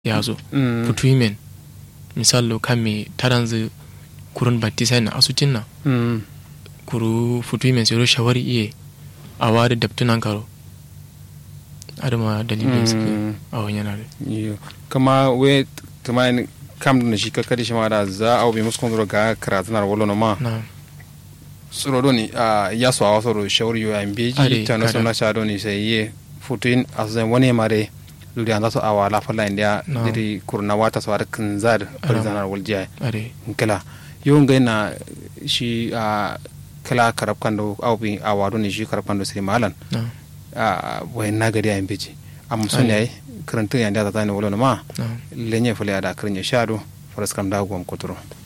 yazo Mm. futuimen misallo kamme taranzu kurun battisai na asutin na Mm. kuru futuimen sai shawari iye a wari daptunan karo adama dalilin su Mm. a wani yana da Iyo. kama we tuma ni kam da shi ka kadi shi ma da za a bi musu kondoro ga karatu na wolo no ma na suro do ni a ya so awa soro shawari yo an beji Are, ta na so kada. na sha do ni sai ye futuin azan wani mare luri an za su awa la falla india No. diri kurna wata so ar kanzar farzanar waljiya are kala yo ngai na shi a kala karab kando au bi awa do ni shi karab kando siri malan na a wayan nagari a beji amma sun Are. yayi karantun yanda ta tani wolo no ma na lenye fule ada krinya shado faras kam da gwam kotoro